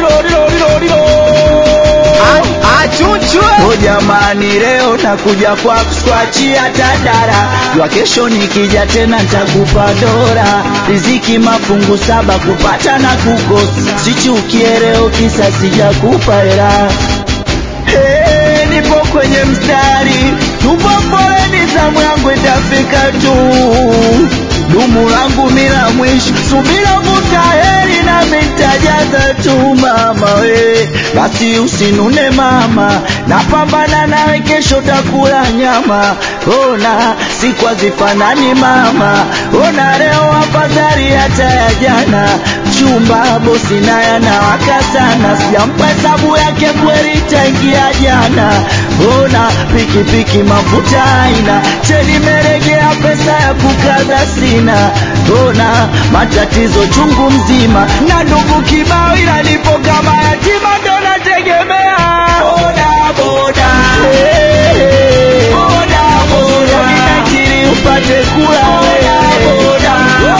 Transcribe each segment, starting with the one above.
O jamani, leo nakuja kwa kuskwachia tadara jua kesho nikija tena ntakupa dora riziki mafungu saba kupata na kukosa sichukie leo kisa sijakupa hela Hey, nipo kwenye mstari, tupo foleni, zamu yangu itafika tu. Dumu langu mila mwisho, subira vuta heri na mitajaza tu mama we, basi usinune mama, napambana nawe, kesho takula nyama. Ona siku hazifanani mama, ona leo afadhali hata ya jana. Chumba bosi naye anawaka sana, sijampa hesabu yake kweli tangia jana. Ona pikipiki mafuta aina, cheni meregea, pesa ya kukaza sina. Ona matatizo chungu mzima, na ndugu kibao, ila nipo kama yatima, ndo nategemea boda boda, hey, boda boda, ninakiri upate kula boda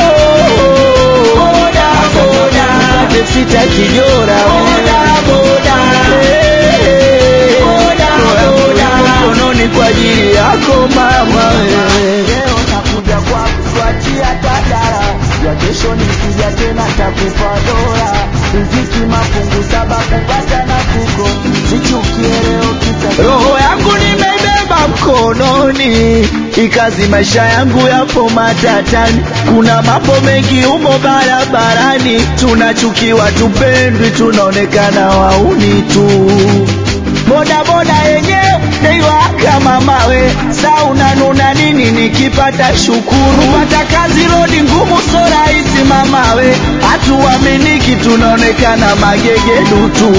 boda boda, upate sita kijora boda boda, hey, boda boda, mkononi kwa ajili yako mama wewe. Leo nakuja kwa kuswatia tadara ya kesho nikija tena takupa dola riziki mafungu saba kupata na kuko sichukie leo kisa roho yangu nimeibeba mkononi ikazi maisha yangu yapo matatani kuna mambo mengi humo barabarani tunachukiwa tupendwi tunaonekana wauni tu boda boda yenyewe neiwaka mamawe sa unanuna nini nikipata shukuru pata kazi rodi ngumu so rahisi mamawe hatuaminiki tunaonekana magegedu tu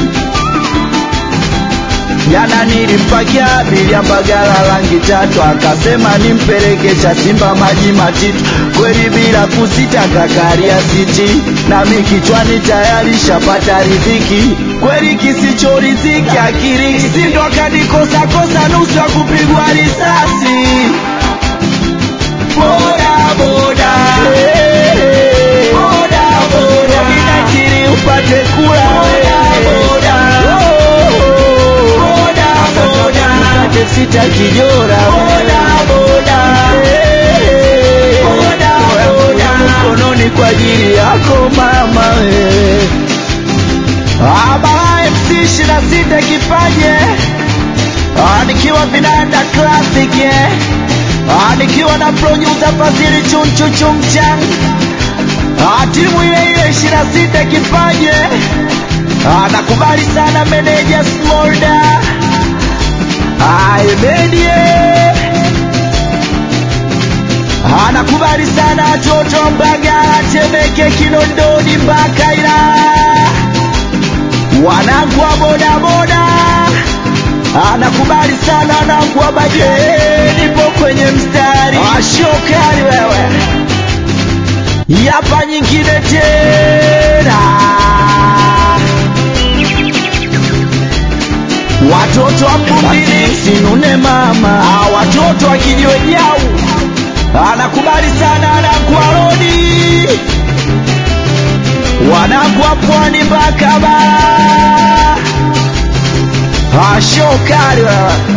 jana nilimpakia abiria Mbagala rangi tatu, akasema nimpeleke Chasimba maji matitu, kweli bila kusita kakaria siti, nami kichwani tayari shapata riziki, kweli kisicho riziki akiri sindo akanikosa kosa nusu ya kupigwa risasi boda boda hey, boda boda ninakiri upate kula boda boda boda boda upate sita kijora boda boda hey, boda boda mkononi kwa ajili yako mama wewe Abara MC ishirini na sita kipaje Ah, nikiwa vinanda classic yeah. Ah, nikiwa na producer Fadhili chunchu chumchan Ah, timu ile ile ishirini na sita kipaje Ah, nakubali sana meneja Smolda Ah, Emedie Ah, nakubali sana Toto Mbagala Temeke Kinondoni mpaka Ilala wanangu wa bodaboda anakubali sana wanangu wa baje nipo kwenye mstari ashokali wewe yapa nyingine tena watoto wa Mbumbili sinune mama Ah, watoto wa kijiwe jau anakubali sana wanangu wa rodi wanangu wa pwani mpaka bara ashokali wewe